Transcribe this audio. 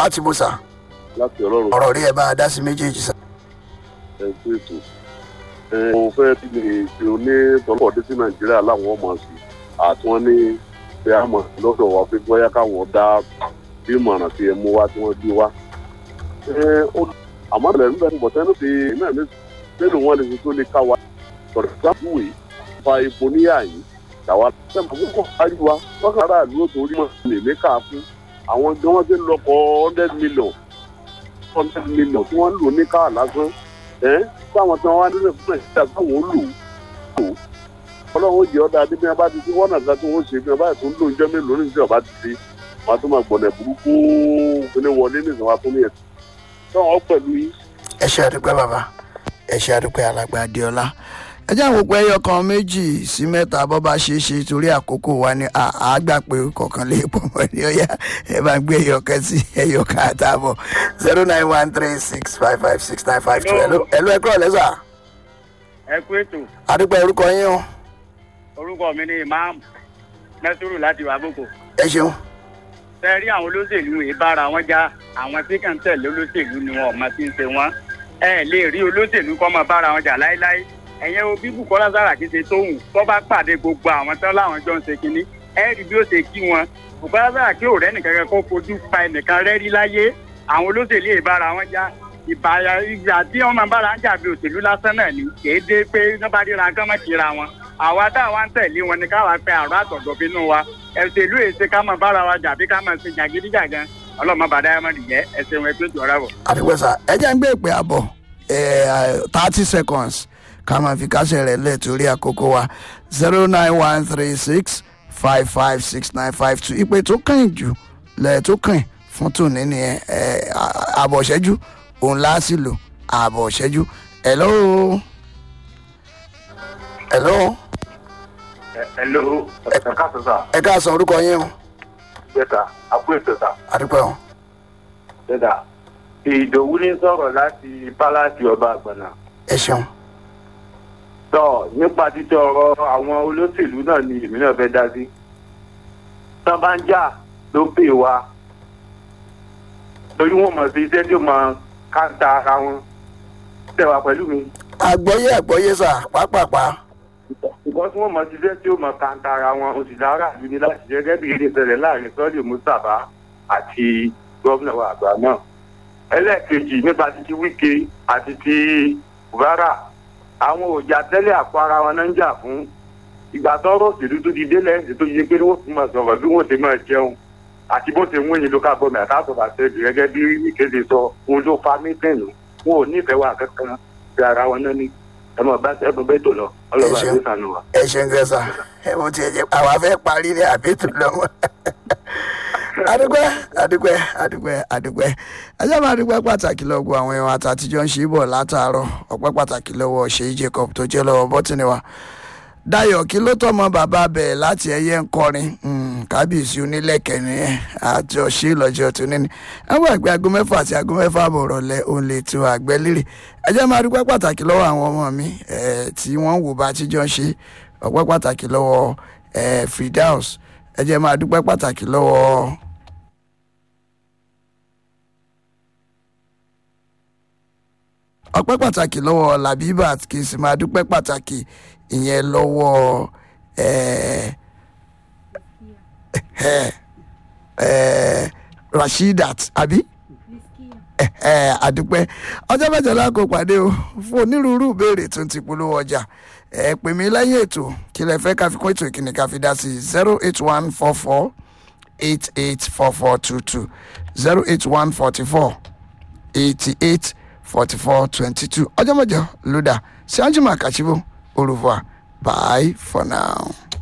láti bó sà láti ọlọ́run ọ̀rọ̀ rí ẹ bá a dá sí méjèèjì sà. ẹ kú ètò ẹ mo fẹ́ ti lè ṣe oní tọ́lọ́pọ̀ dé sí nàìjíríà láwọn ọmọ sí àti wọ́n ní pé a mọ̀ lọ́dọ̀ wa pé bóyá káwọn dá bí ìmọ̀ràn tí ẹ mú wá tí wọ́n gbé wá. ẹ ó àmọ́ ìbẹ̀rẹ̀ nígbà tí bọ̀tẹ́ ní ti náà ní nínú wọn lè fi tó lè ká wa sọ̀rọ̀ sáfùwé fa epo níyà yìí tàwa sẹ́mi àkókò àríwá wọ́n kàrà àdúró torí mọ̀ lè mí ká fún àwọn gan wọ́n ti lọ́kọ̀ hundred million hundred million tí wọ́n ń lò ní káà lásán ẹ́ táwọn tí wọ́n wá nílẹ̀ fún nàìjíríà táwọn ń lò ó ọlọ́run ó jẹ́ ọ́ dáadé bí wọ́n bá ti fi wọ́n nàka tí wọ́n ṣe bí wọ́n bá tún lò ń jẹ́ mélòó ní ìjọba ti ṣe wọ́n á tún máa gbọ̀nà burúkú kíní wọlé ní ìsìn wọ́n á tún ní ẹ̀ tí wọ́n pẹ̀lú yín. ẹ ṣe àdúpẹ́ bàbá ẹ ṣe àdúpẹ́ alàgbà adéọlá ẹ jẹ́ àwọn òpó ẹyọ kan méjì sí mẹ́ta bọ́ bá ṣe é ṣe torí àkókò wa ni àgbà pé kọ̀ọ̀kan lè pọ̀ mọ́ ní ọ̀yà ẹ bá gbé ẹyọ kan sí ẹyọ kan àtààbọ̀ zero nine one three six five five six nine five two ẹ̀lú ẹ kúrò lẹ́sà ẹ kú ètò àdúpẹ́ orúkọ yín o orúkọ mi ni imam nasiru láti wàbùkù ẹ ṣeun ṣe rí àwọn olóṣèlú yìí bára wọn já àwọn tí kàn ń tẹ̀lé olóṣèlú ni wọn ọmọ tí ń ṣe wọn ẹ lè rí olóṣèlú kọ́ máa bára wọn jà láéláé ẹ̀yẹn o bí bukola saraki ṣe tóhùn tó bá pàdé gbogbo àwọn tán láwọn jọ ń ṣe kínní ẹ rí bí ó ṣe kí wọn bukola saraki ò rẹ́nì kankan kó fojú pa ẹnìkan rẹ́rí láyé àwọn olóṣèlú yìí bára wọn já ìbára ìgbà tí wọn máa bára ń jà bí òṣèlú lásán náà ni kì í dé pé wọn bá ríra kán mọ́ kíra wọn àwa táwa ń tẹ̀lé wọn ni káwa pe àrùn àtọ̀dọ̀ bínú wa ẹ̀sẹ̀lú èsè ká máa bára wa jà bí ká máa ṣe jàgídíjàgan ọlọ́mọ bàdá ẹ̀ máa nìyẹn ẹ̀sẹ̀ wọn ẹgbẹ́ ìjọra bọ̀. àdúpẹ́ sà ẹ jẹ́ ń gbé ìpè àbọ̀ thirty seconds ká máa fi kásẹ̀ rẹ̀ lẹ̀ torí àkókò wa zero nine one three six five five six nine five two ìpè tó kàn jù lẹ̀ tó kàn fún tòní nìyẹn àbọ̀ ṣẹ́jú òun láàsì lò àbọ̀ ṣẹ́jú hello hello hello ẹ káàsán sà ẹ káàsán orúkọ yín o bẹ́ẹ̀ta àpò ètò sà àdúpẹ́ o bẹ́ẹ̀ta ìdòwú ní sọ̀rọ̀ láti pálásì ọba àgbàna ẹ ṣeun tọ nípa títí ọ̀rọ̀ àwọn olóṣèlú náà ni èmi náà fẹ́ dá sí tán bá ń jà ló pè wá torí wọn mọ̀ sí iṣẹ́ tí ó mọ káńtà ara wọn tẹ̀wá pẹ̀lú mi àgbọ́yé àgbọ́yé sà pápápá nǹkan tí wọ́n mọ̀ sí iṣẹ́ tí ó mọ káńtà ara wọn oṣù lára ìlú ni láti jẹ́ gẹ́gẹ́ bí ilé ìṣẹ̀lẹ̀ láàrin sọ́ọ̀lì mustapha àti gómìnà wa àgbà náà ẹlẹ́ẹ̀kejì nípa títí wíkẹ́ àti ti rárá àwọn òjà tẹ́lẹ̀ àpò ara wọn náà ń jà fún ìgbà tọ́rọ̀ òṣèlú tó di délẹ̀ ẹ̀sìn tó yẹ pé wọ́n fi máa sọ̀rọ̀ bí wọ́n ṣe máa jẹun àti bó ṣe ń wọ́n yin local government àtàtọ̀ àṣẹjù gẹ́gẹ́ bí ìkéde sọ òun ló fa mítìnì wọn ò nífẹ̀ẹ́ wa kankan bí ara wọn náà ní ẹmọ bá ẹbùn bẹ́ẹ̀ tó lọ ọlọ́ba ṣeun. ló sànù wa. ẹ ṣeun gẹ sà ẹ mo tiẹ̀ jẹ́ àwa fẹ́ parí ní àbẹ́tù lọ́wọ́ adúpẹ́ adúpẹ́ adúpẹ́ adúpẹ́ ẹjọ́ máa dúpẹ́ pàtàkì lọ́gbọ̀ àwọn ẹ̀wọ̀n àtàtijọ́ ń ṣe é bọ̀ látàárọ̀ ọpẹ́ pàtàkì lọ́wọ́ ṣèyí jacob tó jẹ́ lọ́wọ́ bọ́tìnì wa dayo kí ló tọmọ bàbá bẹ̀ láti ẹyẹ ń kọrin Mm, kábíyèsí onílẹ̀kẹ̀ nìyẹn àjọ ṣe lọ́jọ́ tó níní àwọn àgbẹ̀ aago mẹ́fà àti aago mẹ́fà àbọ̀ rọ̀lẹ́ òun lè tu àgbẹ̀ lérè ẹjẹ́ máa dúpẹ́ pàtàkì lọ́wọ́ àwọn ọmọ mi eh, tí wọ́n ń wò bá tíjọ́ ń ṣe ọpẹ́ pàtàkì lọ́wọ́ eh, fridaus ẹjẹ́ máa dúpẹ́ pàtàkì lọ́wọ́ ọpẹ́ pàtàkì lọ́wọ́ labibat kì í sì máa dúpẹ́ pàtàkì ìyẹn lọ́wọ́ eh, eh, eh, rasheedat àbí eh, eh, àdúpẹ́ ọjọ́ mẹ́jọ lákò pàdé o fún onírúurú ìbéèrè tó ń ti polówó ọjà ẹ pè mí lẹ́yìn ètò kí lẹ fẹ́ ká fi kún ètò ìkíni ká fi dá sí zero eight one four four eight eight four four two two zero eight one forty four eighty eight forty four twenty two ọjọ́ mẹ́jọ ló dà sí anjima kashibu au revoir bye for now.